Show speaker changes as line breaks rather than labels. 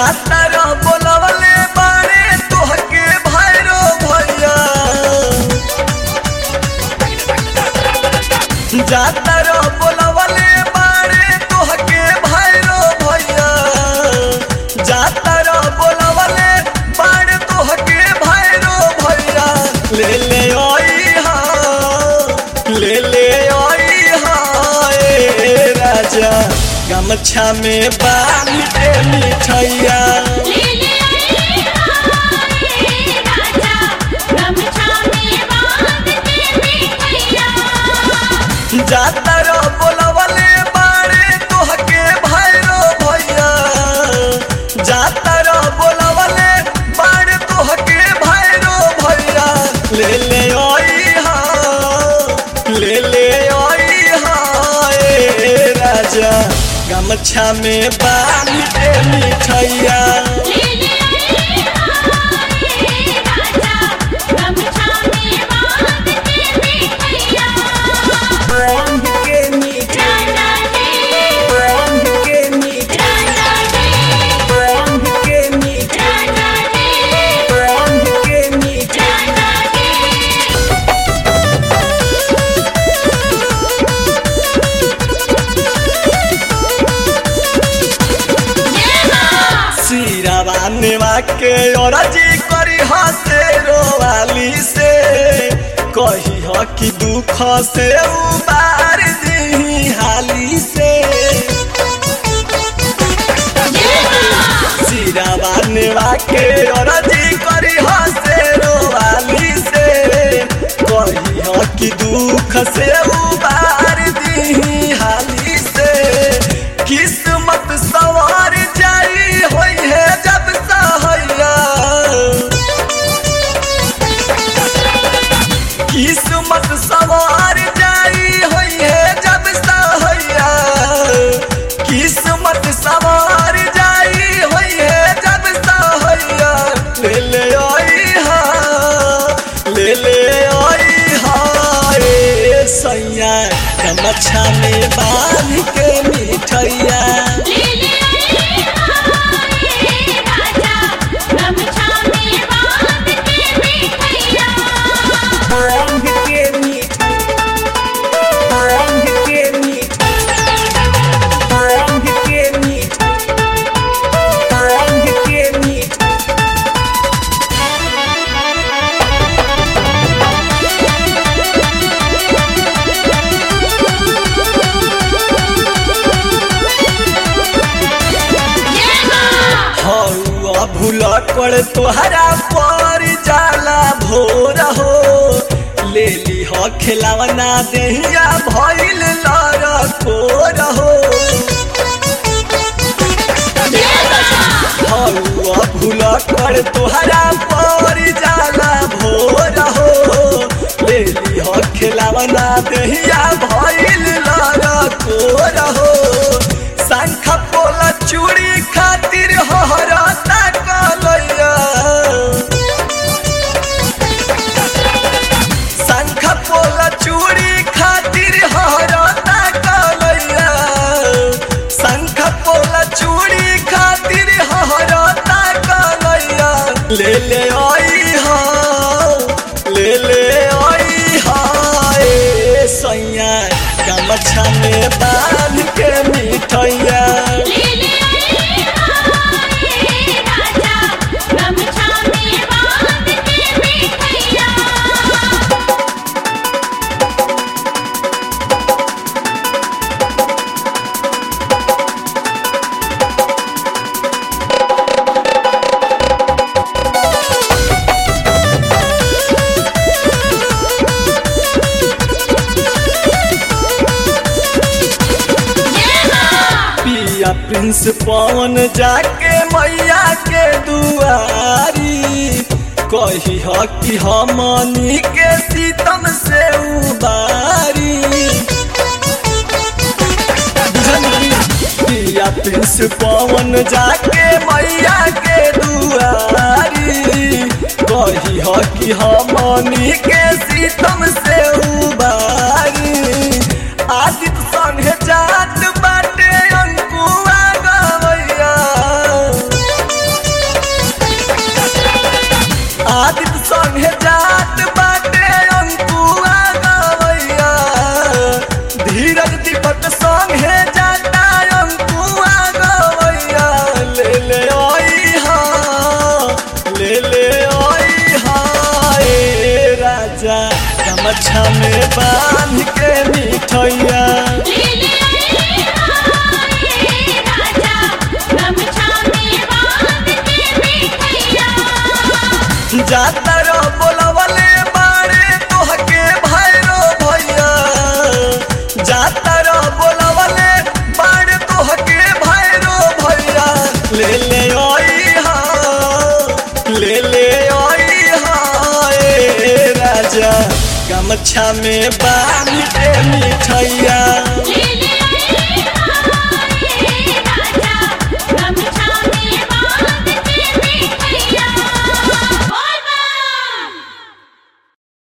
जाता रो बोलवले बारे तोहके भैरो भैया जाता रो बोलवले बारे तोहके भैरो भैया जाता रो बोलवले बारे तोहके भैरो भैया ले ले आई हा ले ले आई हा ए राजा गमछा में बांध के मिठैया
ले ले आई हाय राजा गमछा में बांध के मिठैया
जाता रो बोलवले बारे तोहके भैरो भैया जाता रो बोलवले बारे तोहके भैरो भैया ले ले आई हा ले ले आई हा ए राजा गमछा में बांध के मिठैया
ले ले आई हाय राजा गमछा में बांध के मिठैया
बांध के मिठैया
राजा जी
बांध के मिठैया
राजा जी
बांध के मिठैया
राजा जी
बांध के मिठैया
राजा जी
सिरावा नेवा के औरजी करी हसे रोवाली से कही ह कि दुख से उबार दी हाली से सिरावा नेवा के औरजी करी हसे रोवाली से कही ह कि दुख से उबार दी हाली से किस्मत सवार जाई होई है जब सहैया किस्मत सवार जाई होई है जब सहैया किस्मत सवार जाई होई है जब सहैया ले ले आई हा ले ले आई हा ए सैया गमछा में बांध के मिठैया
ले ले आई हाय राजा गमछा में बांध के मिठैया
बांध के मिठैया बांध के मिठैया बांध के मिठैया बांध के मिठैया हौआ भूला कर तोहरा पर जाला भोर हो ले ली हो खिलावना देहिया भइल लर कोर हो हौआ भूला कर तोहरा पर जाला भोर हो ले ली हो खिलावना देहिया भइल लर कोर हो शंख पोला चूड़ी खातिर हरता कलैया शंख पोला चूड़ी खातिर हरता कलैया शंख पोला चूड़ी खातिर हरता कलैया ले ले आई हा ले ले आई हा ए सैया गमछा में बांध के मिठैया
ले ले आई हाय राजा गमछा में बांध के मिठैया
पिया प्रिंस पवन जाके मैया के दुआरी कही ह कि हमनी के सीतम से उबारी बुझली? पिया प्रिंस पवन जाके मैया के दुआरी कही ह कि हमनी के सीतम से उबारी आदित्य संगे जात बाटे अंकुआ गवैया गमछा में बांध के मिठैया
ले ले आई हाय राजा गमछा में बांध के मिठैया
जाता रो बोलवले बाड़े तोहके भैरो भैया जाता रो बोलवले बाड़े तोहके भैरो भैया ले ले आई हा ले ले आई हा ए राजा गमछा में बांध के मिठैया